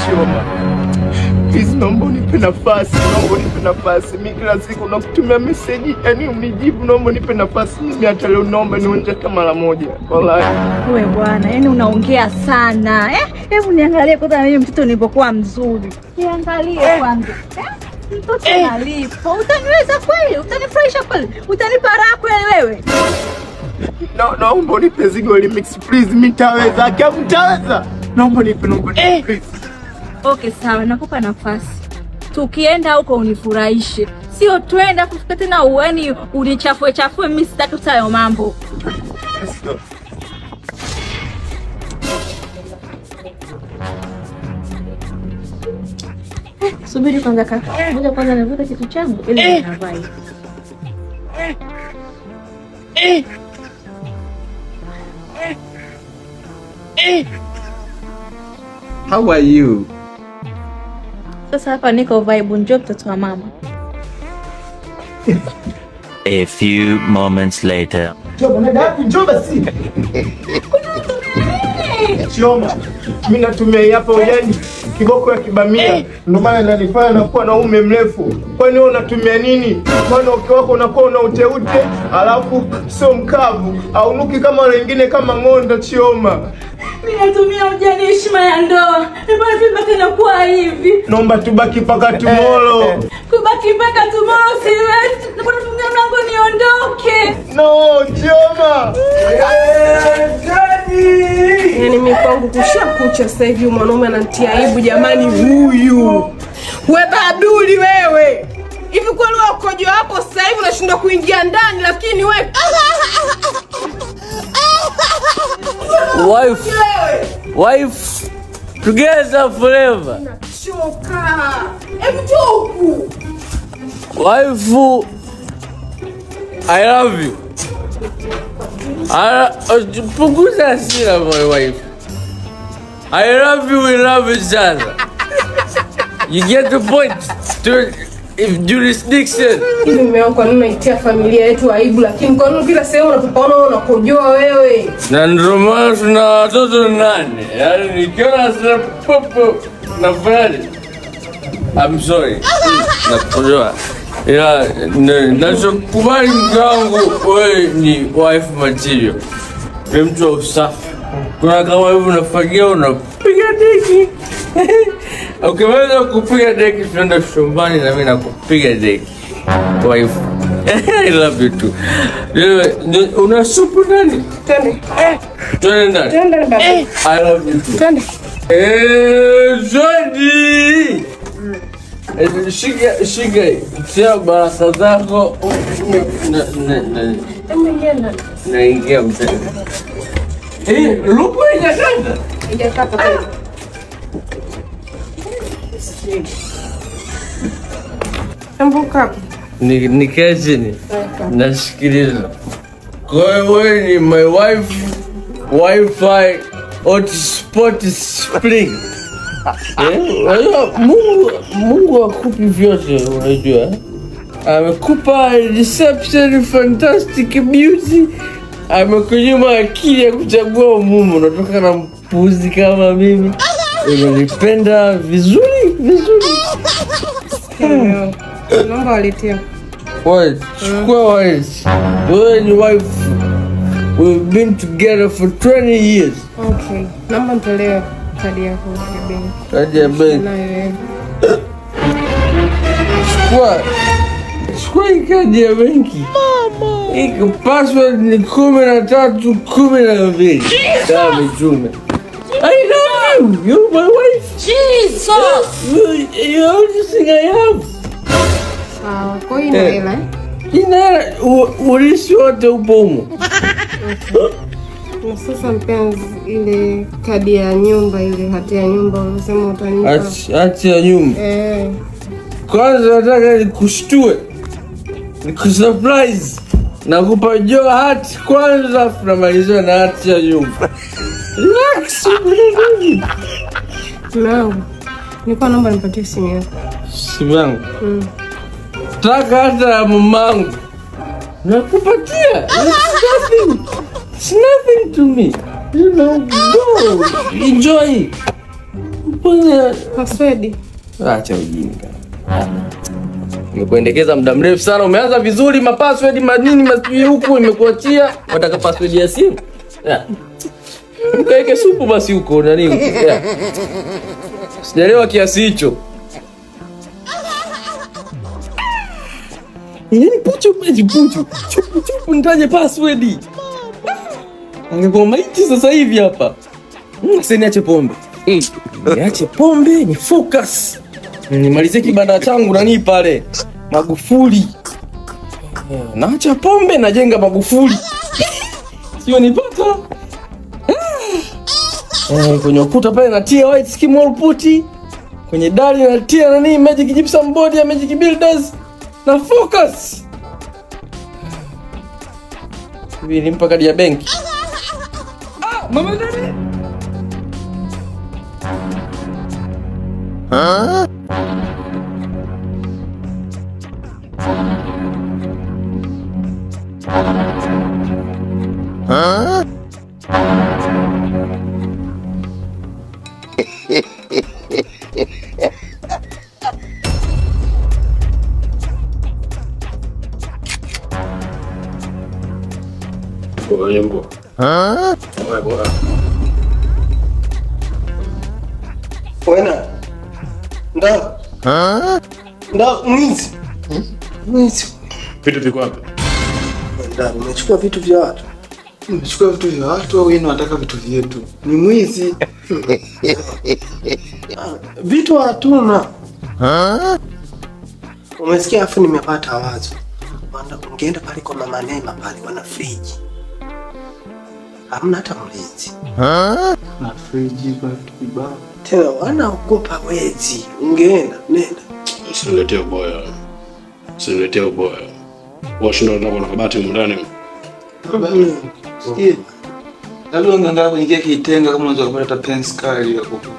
Chioma, please, naomba unipe nafasi, naomba unipe nafasi. Mi kila siku nakutumia meseji, yani unijibu, naomba unipe nafasi. Mimi hata leo naomba nionje hata mara moja, wallahi. We bwana, yani unaongea sana eh? Hebu niangalie kwanza na mimi mtoto nilipokuwa mzuri, niangalie kwanza eh? Mtoto nalipo, utaniweza kweli? Utanifurahisha kweli? Utanipa raha kweli wewe? Na, naomba unipe zigo remix please, mimi nitaweza, akiamu nitaweza. Naomba nipe, naomba nipe please. Okay, sawa, nakupa nafasi. Tukienda huko unifurahishe, sio twenda kufika tena uani unichafue chafue. Mimi sitaki hayo mambo. Let's go. Subiri kwanza kaka, ngoja kwanza nivuta kitu changu ili ninavaa hivi. How are you? Sasa hapa niko vibe, njoo mtoto wa mama. A few moments later. Chioma, dada yako njoo basi. Chioma, mimi natumia hii hapa ujani kiboko ya kibamia, ndio maana inanifanya nakuwa na ume mrefu. Kwani wewe unatumia nini? Maana uke wako unakuwa una uteute, alafu sio mkavu, aunuki kama wengine kama ng'onda. Chioma, Ninatumia ujani heshima ya ndoa. Mbona vibaki inakuwa hivi? naomba tubaki mpaka tomorrow. Kubaki mpaka tomorrow siwezi. Naomba nifungie mlango niondoke. No, Chioma. Yaani mimi kwangu kusha kucha sasa hivi mwanaume ananitia aibu jamani huyu. We baduli wewe. Hivi kweli wewe ukojo hapo sasa hivi unashindwa kuingia ndani lakini we Wife, wife, together forever. choka. Hebu njoo huku. Wife, I love you. I, punguza hasira my wife. I love you, we love each other. You get the point to if jurisdiction. Hivi mume wangu kwa nini unaitia familia yetu aibu lakini kwa nini kila sehemu unapopaona unakojoa wewe? Na ndio maana tuna watoto nane. Yaani nikiona sasa popo nafurahi. I'm sorry. Nakuelewa. Ila na- nachokubali mke wangu wewe ni wife material. Ni mtu wa usafi. Kuna kama hivyo unafagia unapiga deki. Ukimaliza kupiga deki tunaenda chumbani na mimi nakupiga deki. Wife. I love you too. Wewe, ni- Una supu ndani? Twende. Twende ndani. Twende baba. I love you too. Twende. Eh, Zodi! Eh, Shika, shika, tia baraka zako. Na- na- na- Hebu ingia ndani. Naingia mtani. Eh, lupo ijakata. Ijakata tena. Hebu kaa. Ni- Nikae chini. Nasikiliza. Kwa hiyo wewe ni my wife, wifi, hotspot spring. Eh, unajua Mungu Mungu akupi vyote unajua. Amekupa reception fantastic beauty. Amekunyima akili ya kuchagua mume unatoka na mpuzi kama mimi. Unanipenda vizuri vizuri. Leo. Naomba waletea. Wait, chukua wait. Wewe ni wife. We've been together for 20 years. Okay. Naomba nitolee kadi yako ya benki. Kadi ya benki. Nayo wewe. Chukua. Chukua hii kadi ya benki. Hii password ni kumi na tatu kumi na mbili. Kama mitume. I love you. You're my wife. Jesus. You, you're the only thing I have. Sawa. Kwa hiyo ina Eh. hela eh? Ina u- urisi wote upo humo. Na sasa mpenzi, ile kadi ya nyumba ile hati ya nyumba ulisema utanipa. Ati ati ya nyumba. Eh. Kwanza nataka nikushtue, nikusurprise, nakupa jo hati kwanza, afu namalizia na hati ya nyumba. Relax, unanini? Mume wangu. Nilikuwa naomba nipatie simu yako. Simu yangu taka hata ya mamangu nakupatia. It's nothing. It's nothing to me. You know, go enjoy. Kwanza Password. acha ujinga. Nimekuendekeza muda mrefu sana, umeanza vizuri, mapassword manini masijui huku, imekuachia wataka password ya simu yeah. Mkaeke supu basi huko nani huko yeah. Sijaelewa kiasi hicho. Yaani puchu puchu puchu chupu chupu, nitaje password? Angekuwa maiti sasa hivi hapa. Mm, Sasa niache pombe. Mm. Niache pombe ni focus. Nimalizie kibanda changu nani pale Magufuli. Eh, Naacha pombe najenga Magufuli. Sio nipata. Eh, kwenye ukuta pale natia white skim wall putti. Kwenye dari natia nani magic gypsum board ya magic builders na focus. Hivi nimpa kadi ya benki. Ah, mama nani? Yembo. Wewe bora. Wena. Nda. Nda mwizi. Mwizi. Vitu viko wapi? Nda, umechukua vitu vya watu. Umechukua vitu vya watu au yeye anataka vitu vyetu? Ni mwizi. Vitu hatuna. Umesikia afu nimepata wazo. Wanda ungeenda pale kwa mama Neema pale wana friji. Hamna hata mlinzi. Na friji kwa vitu vibao. Tena wanaogopa wezi. Ungeenda, nenda. Usiniletee uboya. Usiniletee uboya. Washinda ndio na kabati humu ndani. Sikia. Labda ungeangalia kuingia kitenga kama unaweza kupata hata pen sky ya kuku.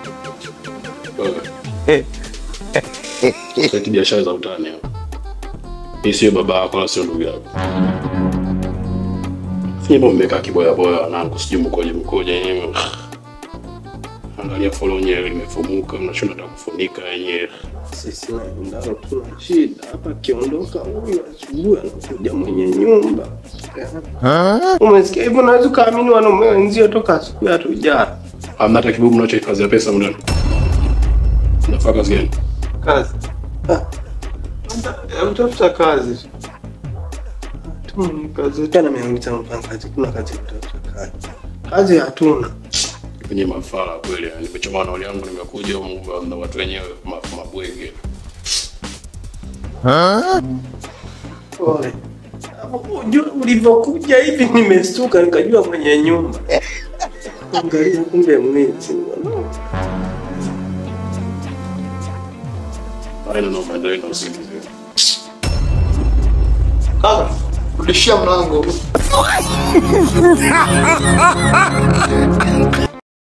Sasa biashara za utani hapo. Hii sio baba yako wala sio ndugu yako. Fanya mmekaa kiboya boya wanangu, sijui mkoje mkoje yenyewe. Angalia follow yenyewe limefumuka, mnashinda hata kufunika yenyewe. Sisi ndio tuna shida hapa. Akiondoka huyu asubuhi anakuja mwenye nyumba. Umesikia hivyo? Unaweza ukaamini wanaume wenzio toka asubuhi hatujara. Hamna hata kibubu mnachohifadhia pesa mndani. Nafaa kazi gani? Kazi. Ah. Hebu tafuta kazi. Tuna kazi tena, ameuliza mpangaji, kuna kazi ya kutafuta kazi. Kazi hatuna. Kwenye mafala kweli, yani nimechoma nauli yangu nimekuja humu na watu wenyewe ma- mabwege. Pole. Unajua ulivyokuja hivi nimestuka nikajua mwenye nyumba. Angalia kumbe mwizi. Haina na maendeleo na usingizi. Kaka, rudishia mlango.